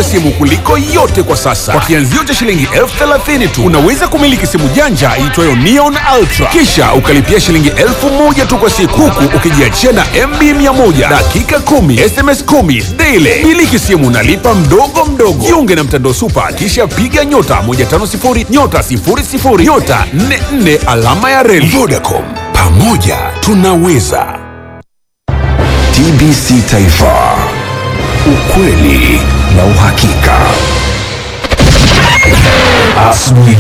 wa simu kuliko yote kwa sasa. Kwa kianzio cha shilingi elfu thelathini tu unaweza kumiliki simu janja iitwayo Neon Ultra, kisha ukalipia shilingi elfu moja tu kwa siku, huku ukijiachia na MB 100 dakika 10 SMS 10 daily. Miliki simu nalipa mdogo mdogo. Jiunge na mtandao Super, kisha piga nyota 150 nyota 00 nyota 44 alama ya reli. Vodacom, pamoja tunaweza. TBC Taifa, ukweli na uhakika. Asubuhi.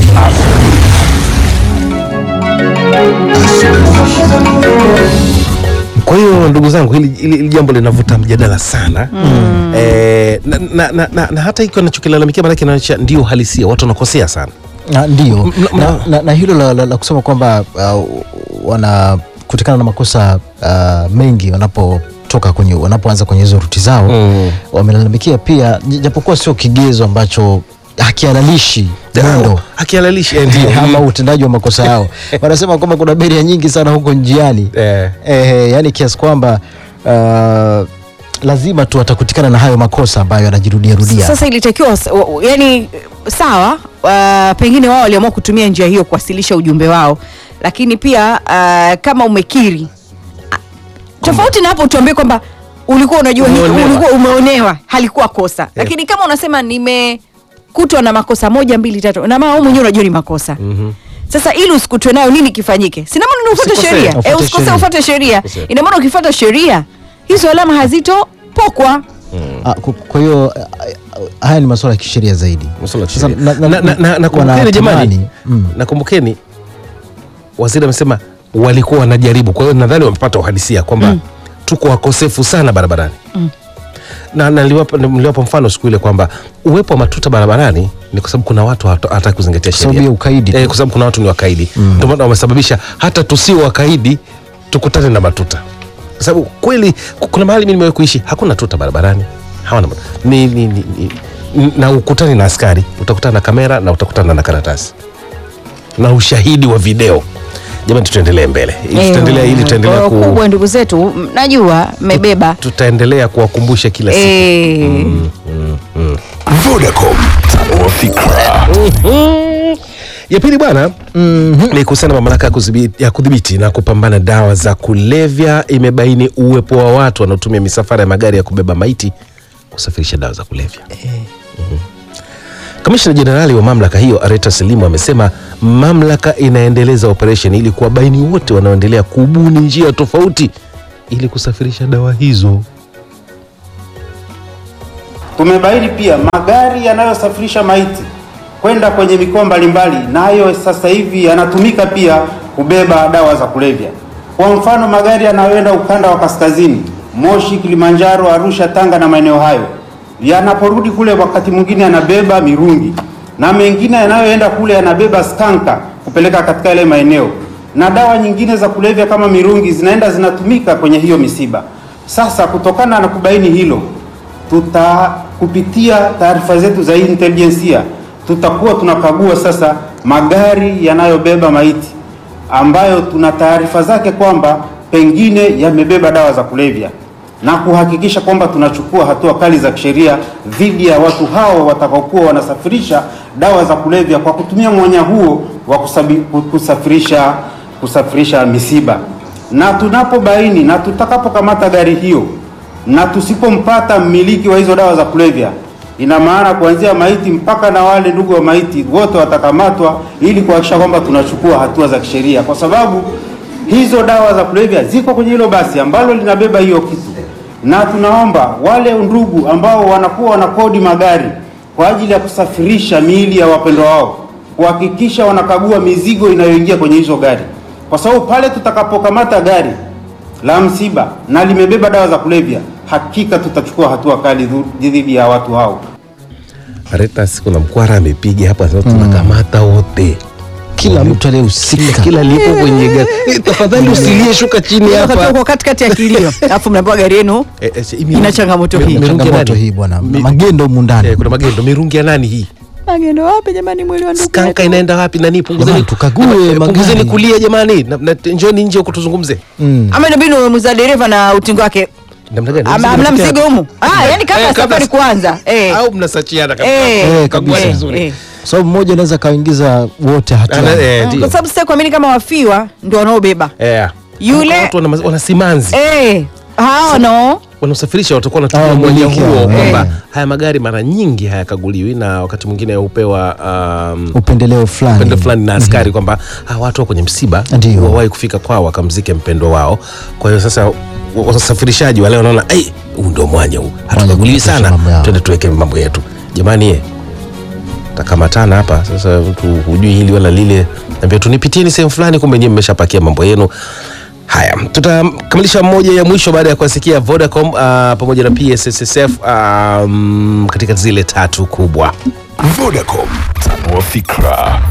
Kwa hiyo ndugu zangu, hili, hili, hili jambo linavuta mjadala sana mm. eh, na, na, na, na, na hata hiki wanachokilalamikia maanake inaonyesha ndio uhalisia, watu wanakosea sana. Na, ndio M- na, m- na, na hilo la, la, la kusema kwamba uh, wana kutokana na makosa uh, mengi wanapotoka kwenye wanapoanza kwenye hizo ruti zao Mm. wamelalamikia pia j- japokuwa sio kigezo ambacho hakihalalishi mwendo Akihalalishi eh, ndio ama utendaji wa makosa yao wanasema kwamba kuna beria nyingi sana huko njiani eh, eh, yani kiasi kwamba uh, lazima tu watakutikana na hayo makosa ambayo yanajirudia rudia Sasa ilitakiwa s- wa- wa- yani, sawa uh, pengine wao waliamua kutumia njia hiyo kuwasilisha ujumbe wao, lakini pia uh, kama umekiri ah, tofauti na hapo, tuambie kwamba ulikuwa unajua hiki, Umeonewa. ulikuwa umeonewa, halikuwa kosa lakini kama unasema nimekutwa na makosa moja mbili tatu, na maana wewe mwenyewe unajua ni makosa Sasa ili usikutwe nayo, nini kifanyike? Sina maana ni ufuate Usikosee, sheria, ufuate eh, usikosee, sheria. ufuate sheria. Usikosee. Ina maana ukifuata sheria hizo alama hazitopokwa. Ah, ku- kwa hiyo ah, haya ni masuala ya kisheria zaidi masuala ya Sasa kisheria. na- na- Na- na- na- nakumbukeni wanatamani, jamani, mm. nakumbukeni waziri amesema walikuwa wanajaribu, kwa hiyo nadhani wamepata uhalisia kwamba tuko wakosefu sana barabarani na na niliwapa niliwapa mfano siku ile kwamba uwepo wa matuta barabarani ni kwa sababu kuna watu hawata- hawataki kuzingatia Kwa sababu sheria ya ukaidi tu. eh, kwa sababu kuna watu ni wakaidi ndio maana wamesababisha hata tusio wakaidi tukutane na matuta kwa sababu kweli ku- kuna mahali mimi nimewahi kuishi hakuna tuta barabarani hawana ma- ni, ni, ni, ni, na ukutani na askari utakutana na kamera na utakutana na karatasi na ushahidi wa video jamani tutaendelee mbele tutaendelea ili tutaendelea Kwa ku, kubwa ndugu zetu, m- najua mmebeba tutaendelea kuwakumbusha kila siku eh, Vodacom, tanua fikra. ya pili bwana ni kuhusiana na mamlaka ya kudhibiti- ya kudhibiti na kupambana dawa za kulevya imebaini uwepo wa watu wanaotumia misafara ya magari ya kubeba maiti kusafirisha dawa za kulevya Mhm. kamishna jenerali wa mamlaka hiyo areta selimu amesema mamlaka inaendeleza operesheni ili kuwabaini wote wanaoendelea kubuni njia tofauti ili kusafirisha dawa hizo Tumebaini pia magari yanayosafirisha maiti kwenda kwenye mikoa mbalimbali, nayo sasa hivi yanatumika pia kubeba dawa za kulevya. Kwa mfano, magari yanayoenda ukanda wa kaskazini, Moshi, Kilimanjaro, Arusha, Tanga na maeneo hayo, yanaporudi kule, wakati mwingine yanabeba mirungi na mengine yanayoenda kule yanabeba skanka kupeleka katika yale maeneo, na dawa nyingine za kulevya kama mirungi zinaenda zinatumika kwenye hiyo misiba. Sasa kutokana na kubaini hilo tuta kupitia taarifa zetu za intelijensia tutakuwa tunakagua sasa magari yanayobeba maiti ambayo tuna taarifa zake kwamba pengine yamebeba dawa za kulevya na kuhakikisha kwamba tunachukua hatua kali za kisheria dhidi ya watu hao watakaokuwa wanasafirisha dawa za kulevya kwa kutumia mwanya huo wa kusabi- kusafirisha kusafirisha misiba na tunapobaini na tutakapokamata gari hiyo na tusipompata mmiliki wa hizo dawa za kulevya, ina maana kuanzia maiti mpaka na wale ndugu wa maiti wote watakamatwa, ili kuhakikisha kwamba tunachukua hatua za kisheria, kwa sababu hizo dawa za kulevya ziko kwenye hilo basi ambalo linabeba hiyo kitu, na tunaomba wale ndugu ambao wanakuwa wanakodi magari kwa ajili ya kusafirisha miili ya wapendwa wao kuhakikisha wanakagua mizigo inayoingia kwenye hizo gari, kwa sababu pale tutakapokamata gari la msiba na limebeba dawa za kulevya, hakika tutachukua hatua kali dhu- dhidi ya watu hao. Retas kuna mkwara amepiga hapa sasa tunakamata wote kila mtu aliyehusika kila lipo kwenye gari Eh, tafadhali usilie shuka chini wakati hapa uko katikati ya kilio alafu mnaambiwa gari yenu Eh, eh, si- imi- ina changamoto mi- hii. mirungi ya changamoto nani? hii bwana Mi- magendo humu ndani Eh, kuna magendo mirungi ya nani hii magendo wapi jamani, mwili wa ndugu skanka yetu? inaenda wapi nani punguzeni Jamani, tukague Eh, magari. punguzeni kulia jamani na, na, njoni nje huko tuzungumze Mm. ama inabidi umemuza dereva na utingo wake Namna gani? Ama- Mzigo amna unatokea- mzigo humu ah, yani kabla Eh, ya kabla- safari kuanza eh. au mnasachiana kabisa. Eh, Eh, Kagua kabisa. vizuri. eh. Kwa sababu mmoja anaweza kaingiza wote Ana- hatiani. eh, Ah, ndio. kwa sababu sasa kuamini kama wafiwa ndio wanaobeba Eh. Yule- watu wana, wana simanzi eh, hao no wanaosafirisha watakuwa Ah, wanatumia mwanya miliki huo hao, kwamba eh. haya magari mara nyingi hayakaguliwi na wakati mwingine hupewa um, upendeleo fulani upendo fulani na askari kwamba hawa watu wa kwenye msiba Ndio. wawahi kufika kwao wakamzike mpendwa wao. Kwa hiyo sasa wa- wasafirishaji wale wanaona "Ai, huu ndio mwanya huu, hatukaguliwi kupitisha sana, mambo yao." twende tuweke mambo yetu. Jamani ye takamatana hapa sasa, mtu hujui hili wala lile, ambia tunipitieni sehemu fulani, kumbe nyewe mmeshapakia mambo yenu. Haya, tutakamilisha moja ya mwisho baada ya kuwasikia Vodacom uh, pamoja na PSSSF um, katika zile tatu kubwa. Vodacom, tanua fikra.